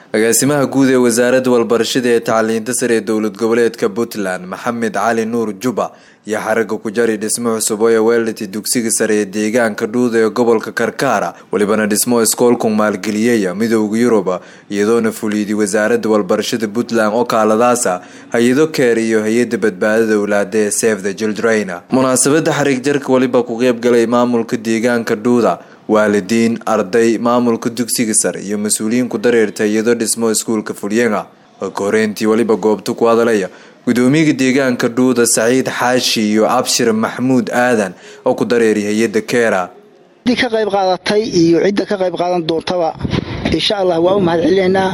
agaasimaha guud ee wasaaradda walbarashada ee tacliinta sare ee dowlad goboleedka puntland maxamed cali nuur juba iyo xaraga ku jari dhismo cusub oo weelati dugsiga sare ee deegaanka dhuuda ee gobolka karkaara welibana dhismo iskoolku maalgeliyaya midooda yuruba iyadoona fuliyday wasaaradda walbarashada puntland oo kaaladaasa hay-ado keer iyo hay-ada badbaadada owlaada ee save the children munaasabada xariig jarka weliba ku qeybgalay maamulka deegaanka dhuuda waalidiin arday maamulka dugsiga sare iyo mas-uuliyiin ku dareerta iyadoo dhismo iskuulka fulyenga ka horeyntii weliba goobta ku hadalaya gudoomiyaga deegaanka dhuuda saciid xaashi iyo abshir maxmuud aadan oo ku dareeray hay-ada keera ciddii ka qayb qaadatay iyo cidda ka qayb qaadan doontaba insha allah waa u mahad celinaynaa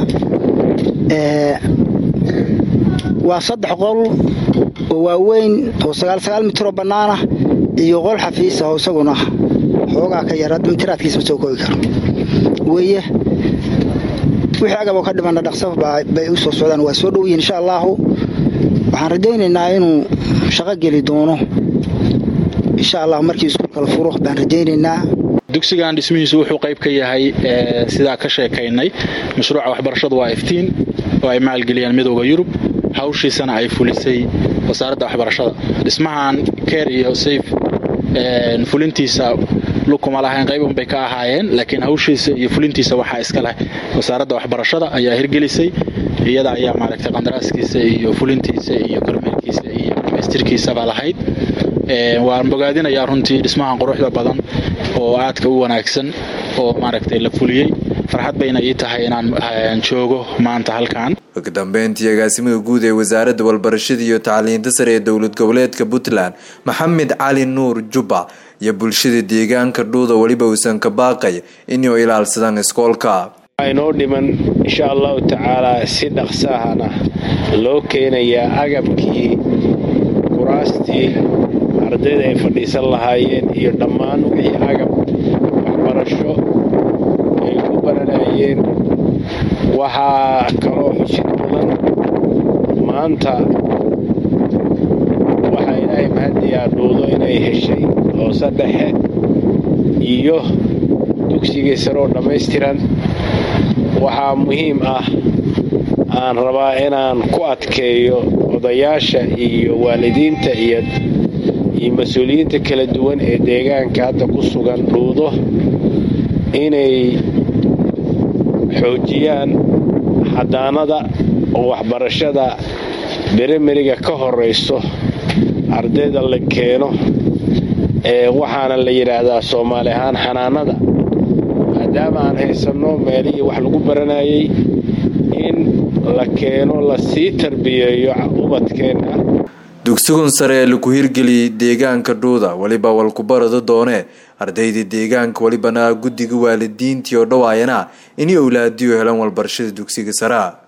waa saddex qol oo waaweyn oo sagaalsagaal mitroo bannaana iyo qol xafiisa oo isaguna xoogaa ka yara mitiraadkiisa ma soo koogi karo weeye wixii agaboo ka dhimana dhaqsaf bay u soo socdaan waa soo dhow yihin insha allaahu waxaan rajaynaynaa inuu shaqo geli doono insha allah markii iskuulka la furo baan rajaynaynaa dugsigan dhismihiisu wuxuu qayb ka yahay sidaa ka sheekaynay mashruuca waxbarashadu waa iftiin oo ay maalgeliyaan midooda yurub hawshiisana ay fulisay wasaaradda waxbarashada dhismahan keer iyo sayf fulintiisa lukuma lahayn qayban bay ka ahaayeen laakiin hawshiisa iyo fulintiisa waxaa iska leh wasaaradda waxbarashada ayaa hirgelisay iyada ayaa maaragtay qandaraaskiisa iyo fulintiisa iyo kormeerkiisa iyo dhamaystirkiisaba lahayd waan bogaadinayaa runtii dhismahan quruxda badan oo aadka u wanaagsan oo maaragtay la fuliyey farxad bayna ii tahay inaan joogo maanta halkan ugu dambeyntii agaasimaha guud ee wasaaradda walbarashada iyo tacliinta sare ee dowlad goboleedka puntland maxamed cali nuur juba iyo bulshada deegaanka dhuuda weliba uusan ka baaqay inuu ilaalsadaan iskoolka inoo dhiman insha allahu tacaalaa si dhaqsaahana loo keenayaa agabkii kuraastii ardayda ay fadhiisan lahaayeen iyo dhammaan wixii agab waxbarasho ay ku baranayeen waxaa kaloo xusid mudan maanta waxaa ilaahay mahadiyaa dhuudo inay heshay hoose dhexe iyo dugsigii sare oo dhammaystiran waxaa muhiim ah aan rabaa inaan ku adkeeyo odayaasha iyo waalidiinta iyo iyo mas-uuliyiinta kala duwan ee deegaanka hadda ku sugan dhuudo inay xoojiyaan xadaanada oo waxbarashada berimeriga ka horayso ardayda la keeno ee waxaana la yidhaahdaa soomaali ahaan xanaanada maadaama aan haysanno meelihii wax lagu baranayay in la keeno lasii tarbiyeeyo ubadkeenna dugsigun sare ee laku hirgeliyey deegaanka dhuuda weliba walkubarado doonee ardayda deegaanka welibana guddiga waalidiintii oo dhawaayana inay owlaadiyo helan walbarashada dugsiga saraa